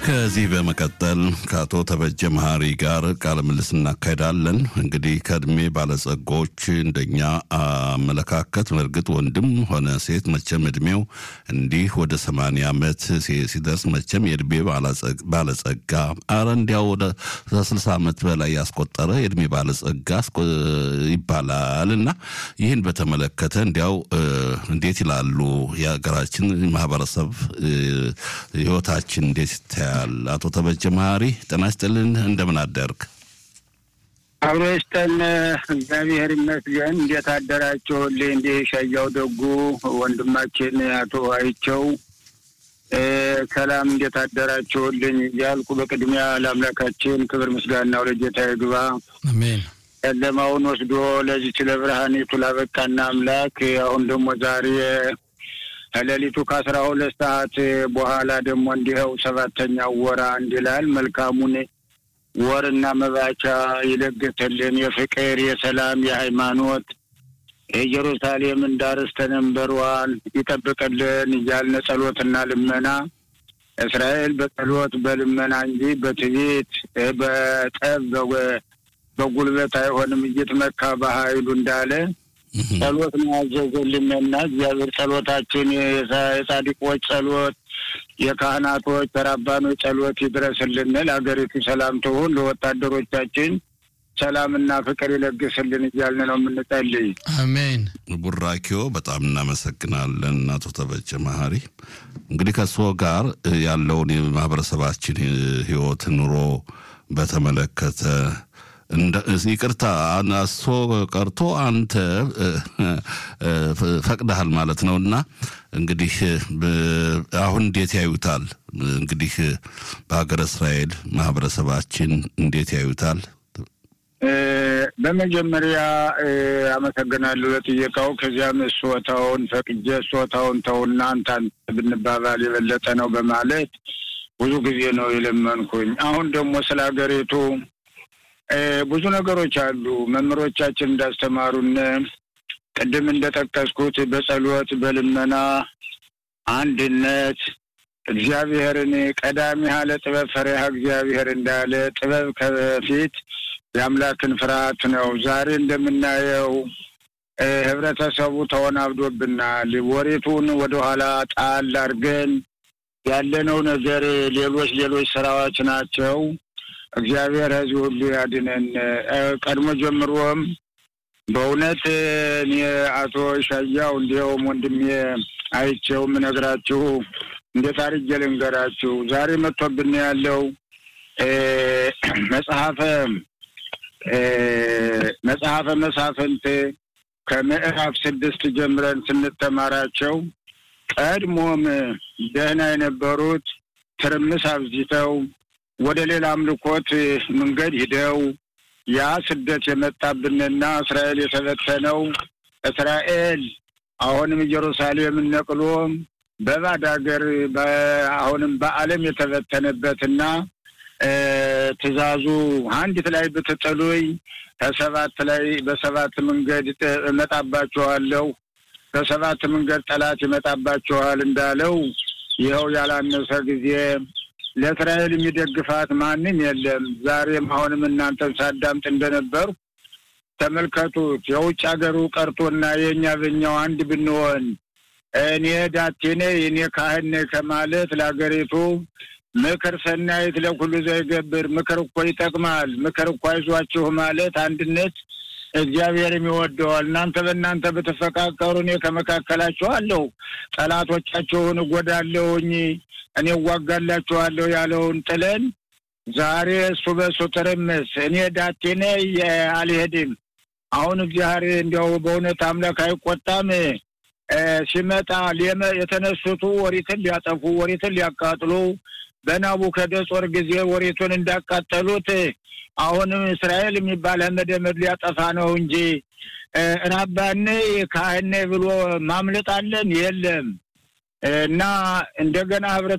ከዚህ በመቀጠል ከአቶ ተበጀ መሀሪ ጋር ቃለ ምልልስ እናካሄዳለን። እንግዲህ ከእድሜ ባለጸጎች እንደኛ አመለካከት እርግጥ ወንድም ሆነ ሴት መቼም እድሜው እንዲህ ወደ ሰማንያ ዓመት ሲደርስ መቼም የእድሜ ባለጸጋ አረ እንዲያው ወደ ስልሳ ዓመት በላይ ያስቆጠረ የእድሜ ባለጸጋ ይባላል እና ይህን በተመለከተ እንዲያው እንዴት ይላሉ የሀገራችን ማህበረሰብ ህይወታችን እንዴት ይታያል? አቶ ተበጀ መሀሪ ጤና ይስጥልን፣ እንደምን አደርግ? አብሮ ይስጠን፣ እግዚአብሔር ይመስገን። እንዴት አደራችሁልኝ? እንዲህ ሻያው ደጉ ወንድማችን አቶ አይቸው ሰላም፣ እንዴት አደራችሁልኝ እያልኩ በቅድሚያ ለአምላካችን ክብር ምስጋናው ለጌታ ይግባ። አሜን። ጨለማውን ወስዶ ለዚች ለብርሃኒቱ ላበቃና አምላክ አሁን ደግሞ ዛሬ ከሌሊቱ ከአስራ ሁለት ሰዓት በኋላ ደግሞ እንዲኸው ሰባተኛው ወር አንድ ይላል። መልካሙን ወርና መባቻ ይለግስልን። የፍቅር የሰላም የሃይማኖት የኢየሩሳሌምን ዳርስተነ መንበሯን ይጠብቅልን እያልን ጸሎትና ልመና እስራኤል በጸሎት በልመና እንጂ በትዕቢት በጠብ በጉልበት አይሆንም እየተመካ በኃይሉ እንዳለ ጸሎት ነው ያዘዘልንና እግዚአብሔር ጸሎታችን የጻድቆች ጸሎት፣ የካህናቶች ተራባኖች ጸሎት ይድረስልን። ለሀገሪቱ ሰላም ትሁን፣ ለወታደሮቻችን ሰላምና ፍቅር ይለግስልን እያልን ነው የምንጸልይ። አሜን። ቡራኪዮ በጣም እናመሰግናለን አቶ ተበጀ መሀሪ። እንግዲህ ከእርስዎ ጋር ያለውን የማህበረሰባችን ህይወት ኑሮ በተመለከተ ይቅርታ እሱ ቀርቶ አንተ ፈቅደሃል ማለት ነው። እና እንግዲህ አሁን እንዴት ያዩታል? እንግዲህ በሀገረ እስራኤል ማህበረሰባችን እንዴት ያዩታል? በመጀመሪያ አመሰግናለሁ ለጥየቃው። ከዚያም እሶታውን ፈቅጄ እሶታውን ተውና አንተ ብንባባል የበለጠ ነው በማለት ብዙ ጊዜ ነው የለመንኩኝ። አሁን ደግሞ ስለ ሀገሪቱ ብዙ ነገሮች አሉ። መምህሮቻችን እንዳስተማሩን ቅድም እንደጠቀስኩት በጸሎት በልመና አንድነት እግዚአብሔርን ቀዳሚ ያለ ጥበብ ፈሪሃ እግዚአብሔር እንዳለ ጥበብ ከፊት የአምላክን ፍርሃት ነው። ዛሬ እንደምናየው ህብረተሰቡ ተወናብዶብናል። ወሬቱን ወደኋላ ጣል አድርገን ያለነው ነገር ሌሎች ሌሎች ስራዎች ናቸው። እግዚአብሔር ህዝብ ሁሉ ያድነን። ቀድሞ ጀምሮም በእውነት እኔ አቶ ሻያው እንዲያውም ወንድሜ አይቼው የምነግራችሁ እንዴት አድርጌ ልንገራችሁ። ዛሬ መጥቶብን ያለው መጽሐፈ መጽሐፈ መሳፍንት ከምዕራፍ ስድስት ጀምረን ስንተማራቸው ቀድሞም ደህና የነበሩት ትርምስ አብዝተው ወደ ሌላ አምልኮት መንገድ ሂደው ያ ስደት የመጣብንና እስራኤል የተበተነው እስራኤል አሁንም ኢየሩሳሌምን ነቅሎ በባድ ሀገር አሁንም በዓለም የተበተነበትና ትእዛዙ አንዲት ላይ ብትጥሉኝ ከሰባት ላይ በሰባት መንገድ እመጣባችኋለሁ፣ በሰባት መንገድ ጠላት ይመጣባችኋል እንዳለው ይኸው ያላነሰ ጊዜ ለእስራኤል የሚደግፋት ማንም የለም። ዛሬም አሁንም እናንተን ሳዳምጥ እንደነበሩ ተመልከቱት። የውጭ ሀገሩ ቀርቶና የእኛ በኛው አንድ ብንሆን እኔ ዳቴኔ እኔ ካህን ከማለት ለሀገሪቱ ምክር ሰናይት ለኩሉ ዘይገብር ምክር እኮ ይጠቅማል። ምክር እኮ አይዟችሁ ማለት አንድነት እግዚአብሔርም ይወደዋል። እናንተ በእናንተ ብትፈቃቀሩ እኔ ከመካከላችሁ አለሁ፣ ጠላቶቻችሁን እጎዳለሁኝ እኔ እዋጋላችኋለሁ ያለውን ጥለን ዛሬ እሱ በእሱ ትርምስ እኔ ዳቴነ አልሄድም። አሁን እግዚአብሔር እንዲያው በእውነት አምላክ አይቆጣም። ሲመጣ የተነሱቱ ወሪትን ሊያጠፉ ወሪትን ሊያቃጥሉ በናቡከደጾር ጊዜ ወሬቱን እንዳቃጠሉት አሁንም እስራኤል የሚባል መደመድ ሊያጠፋ ነው እንጂ ራባኔ ካህኔ ብሎ ማምለጣለን የለም። እና እንደገና ህብረት